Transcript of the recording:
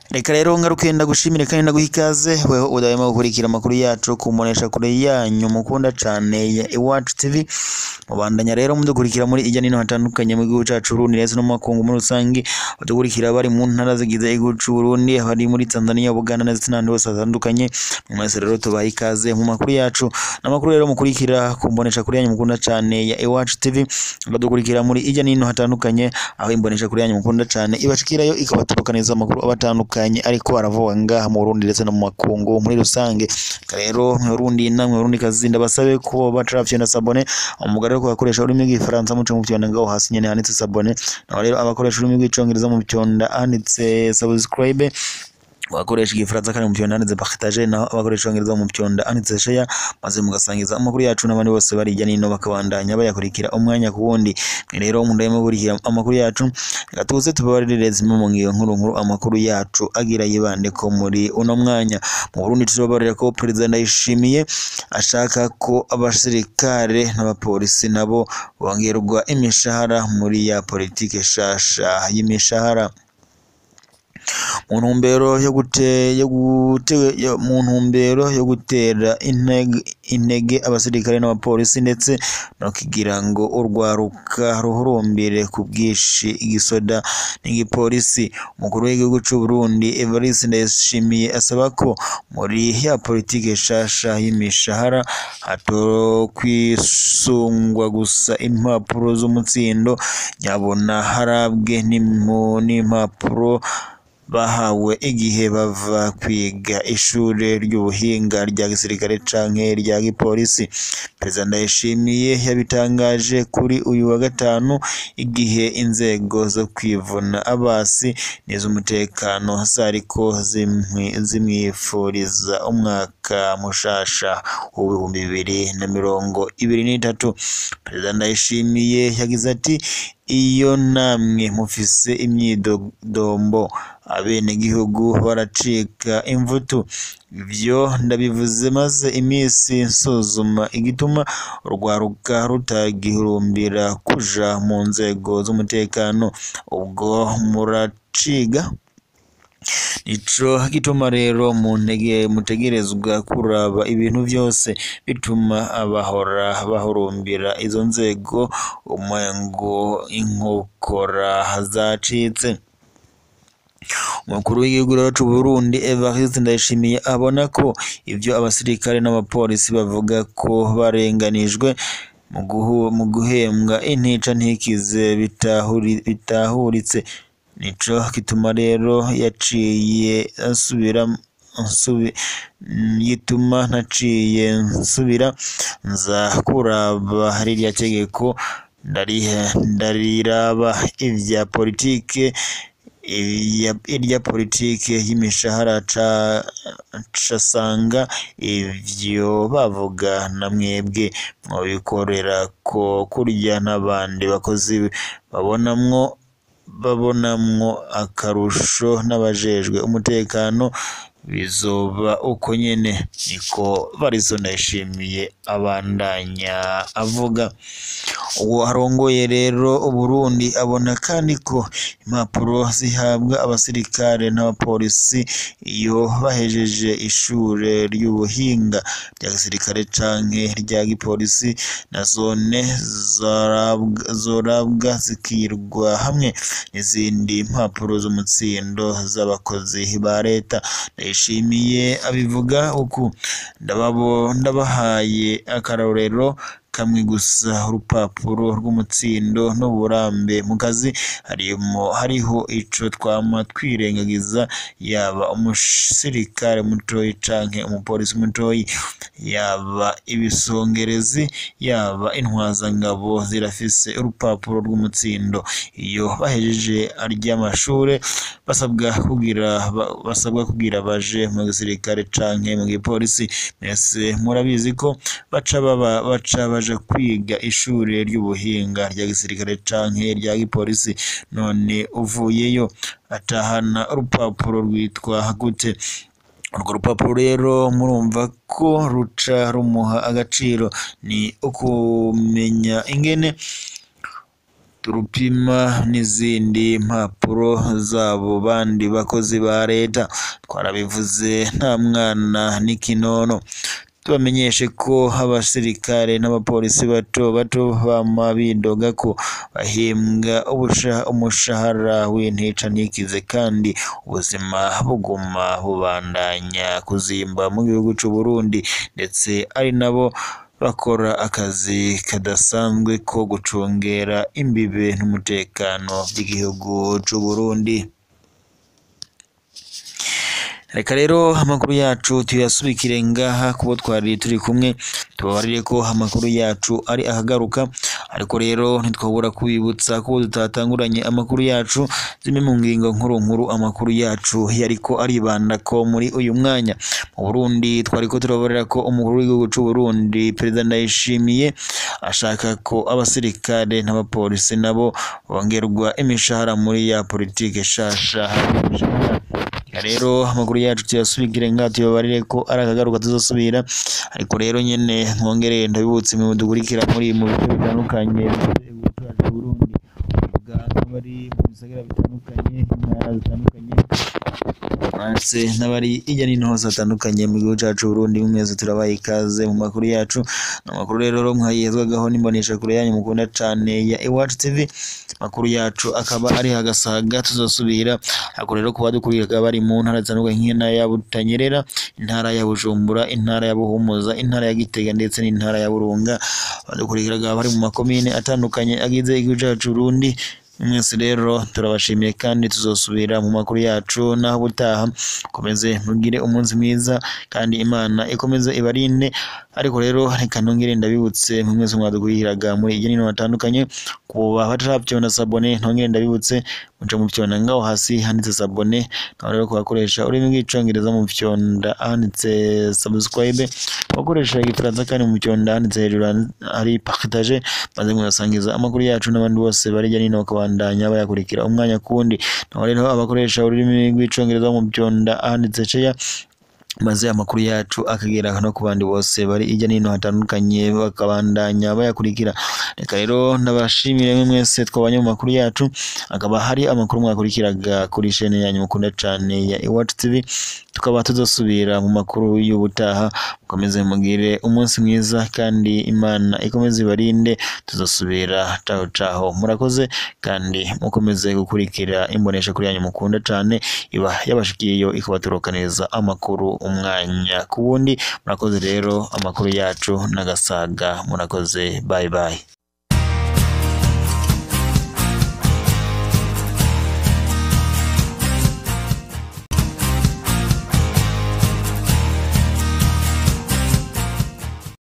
reka rero ngaruke ndagushimire kandi ndaguha ikaze weho udahwema gukurikira amakuru yacu ku mbonesha kure yanyu mukunda cane ya Iwacu TV mubandanya rero mudukurikira muri ijya nino hatandukanye mu gihugu cacu Burundi ndetse no mu makungu muri rusange badukurikira bari mu ntara zigize igihugu c'u Burundi abari muri Tanzania Uganda ndetse n'ahandi hose hatandukanye mwese rero tubaha ikaze mu makuru yacu n'amakuru rero mukurikira ku mbonesha kure yanyu mukunda cane ya Iwacu TV badukurikira muri ijya nino hatandukanye aho imbonesha kure yanyu mukunda cane ibashikirayo ikabaturukaniza amakuru abatandukanye ariko aravuga ngaha mu Burundi ndetse no mu makungu muri rusange rero mu Burundi namwe Burundi kazi ndabasabe ko batarafyonda sabone umugore rero kubakoresha ururimi rw'igifaransa muce mu vyonda ngaho hasi nyene handitse sabone naho rero abakoresha ururimi rw'icongereza mu vyonda handitse subscribe abakoresha igifaransa kandi mu vyonda handitse partage naho abakoresha icongereza mu vyonda handitse share maze mugasangiza amakuru yacu n'abandi bose bari hirya nino bakabandanya bayakurikira umwanya ku wundi mwe rero mundahema gukurikira amakuru yacu reka tuze tubabarire zimwe mu ngiyo nkuru nkuru amakuru yacu agira yibande ko muri uno mwanya mu Burundi tuzobarira ko perezida Ndayishimiye ashaka ko abasirikare n'abapolisi nabo bongerwa imishahara muri ya politike shasha y'imishahara mu ntumbero yo gute yo gute yo- mu ntumbero yo gutera intege intege abasirikare n'abapolisi ndetse no kugira ngo urwaruka ruhurumbire ku bwinshi igisoda n'igipolisi umukuru w'igihugu c'u Burundi Evariste Ndayishimiye asaba ko muri ya politike shasha y'imishahara hatokwisungwa gusa impapuro z'umutsindo nyabona harabwe n'impu- n'impapuro bahawe igihe bava kwiga ishure ry'ubuhinga rya gisirikare canke rya gipolisi perezida Ndayishimiye yabitangaje kuri uyu wa gatanu igihe inzego zo kwivuna abasi n'iz'umutekano zariko zimwi- zimwifuriza umwaka mushasha w'ibihumbi bibiri na mirongo ibiri n'itatu perezida Ndayishimiye yagize ati iyo namwe mufise imyidodombo abenegihugu baracika imvutu ivyo ndabivuze maze iminsi nsuzuma igituma urwaruka rutagihurumbira kuja mu nzego z'umutekano ubwo muraciga Ico gituma rero mu ntege mutegerezwa kuraba ibintu vyose bituma abahora bahurumbira izo nzego umengo inkokora zacitse umukuru w'igihugu rero c'u Burundi Evariste Ndayishimiye abona ko ivyo abasirikare n'abapolisi bavuga ko barenganijwe mu guhu- mu guhembwa intica ntikize bitahuri- bitahuritse nico gituma rero yaciye asubira nsubi yituma ntaciye nsubira nza kuraba ririya tegeko ndarihe ndariraba ivya politike iya- irya politike y'imishahara ca casanga ivyo bavuga na mwebwe mwobikorera ko kurya n'abandi bakozi babonamwo babonamwo akarusho n'abajejwe umutekano bizoba uko nyene niko Barizo Ndayishimiye abandanya avuga uwo arongoye rero Uburundi abona kandi ko impapuro zihabwa abasirikare n'abapolisi iyo bahejeje ishure ry'ubuhinga rya gisirikare canke rya gipolisi na zone zorabwa, zorabwa zikirwa hamwe n'izindi mpapuro z'umutsindo z'abakozi ba leta Ndayishimiye abivuga uku ndababo ndabahaye akarorero kamwe gusa urupapuro rw'umutsindo n'uburambe mu kazi harimo hariho ico twama twirengagiza yaba umusirikare mutoyi canke umupolisi mutoyi yaba ibisongerezi yaba intwazangabo zirafise urupapuro rw'umutsindo iyo bahejeje ary'amashure basabwa kugira ba- basabwa kugira baje mu gisirikare canke mu gipolisi mwese murabizi ko baca baba baca baja kwiga ishure ry'ubuhinga rya gisirikare canke rya gipolisi none uvuyeyo atahana urupapuro rwitwa gute urwo rupapuro rero murumva ko ruca rumuha agaciro ni ukumenya ingene turupima n'izindi mpapuro z'abo bandi bakozi ba leta twarabivuze nta mwana n'ikinono tubamenyeshe ko abasirikare n'abapolisi bato bato bama bidoga ko bahembwa ubusha- umushahara w'intica ntikize kandi ubuzima buguma bubandanya kuzimba mu gihugu c'u Burundi ndetse ari nabo bakora akazi kadasanzwe ko gucungera imbibe n'umutekano by'igihugu c'u Burundi reka rero amakuru yacu tuyasubikire ngaha kubo twari turi kumwe tubabarire ko amakuru yacu ari ahagaruka ariko rero ntitwabura kubibutsa ko tutatanguranye amakuru yacu zimwe mu ngingo nkuru nkuru amakuru yacu yariko aribanda ko muri uyu mwanya mu Burundi twariko turabarira ko umukuru w'igihugu c'u Burundi perezida Ndayishimiye ashaka ko abasirikare n'abapolisi nabo bongerwa imishahara muri ya politike shasha imishahara Reka rero amakuru yacu tuyasubigire ngaha tubabarire ko ari akagaruka tuzosubira ariko rero nyene mwongere ndabibutse mu dukurikira muri mu bice bitandukanye by'igihugu cyacu c'u Burundi uvuga nk'abari mu bisagara bitandukanye intara zitandukanye ndetse n'abari hirya no hino hose hatandukanye mu gihugu cyacu c'u Burundi mwese turabaha ikaze mu makuru yacu ni amakuru rero mwayezwagaho n'imbonesha kure yanyu mukunda cane ya Iwacu TV amakuru yacu akaba ari hagasaga tuzosubira ariko rero kuba dukurikira bari mu ntara zitandukanye nk'intara ya Butanyerera intara ya Bujumbura intara ya Buhumuza intara ya Gitega ndetse n'intara ya Burunga badukurikiraga bari mu makomine atandukanye agize igihugu cyacu c'u Burundi mwese rero turabashimiye kandi tuzosubira mu makuru yacu naho ubutaha komeze mugire umunsi mwiza kandi Imana ikomeze ibarinde ariko rero reka nongere ndabibutse mwe mwese mwadukurikiraga muri hirya no hino hatandukanye kuba batarabyona sabone ntongere ndabibutse muca mu byona ngaho hasi handitse sabone naho rero kubakoresha ururimi rw'icongereza mu byonda handitse subscribe abakoresha igifaransa kandi mu byonda handitse hejuru hari partage maze mugasangiza amakuru yacu n'abandi bose bari hirya no hino bakabandanya bayakurikira umwanya kundi naho rero abakoresha ururimi rw'icongereza mu byonda handitse share maze amakuru yacu akagera no ku bandi bose bari hirya no hino hatandukanye bakabandanya bayakurikira reka rero ndabashimire mwe mwese twabanye mu makuru yacu akaba hari amakuru mwakurikiraga kuri shene yanyu mukunda cane ya Iwacu TV tukaba tuzosubira mu makuru y'ubutaha mukomeze mugire umunsi mwiza kandi Imana ikomeze ibarinde tuzosubira caho caho murakoze kandi mukomeze gukurikira imbonesha kuri yanyu mukunda cane iba yabashikiyeyo ikabaturukaniza amakuru umwanya ku wundi murakoze rero amakuru yacu n'agasaga murakoze bye bye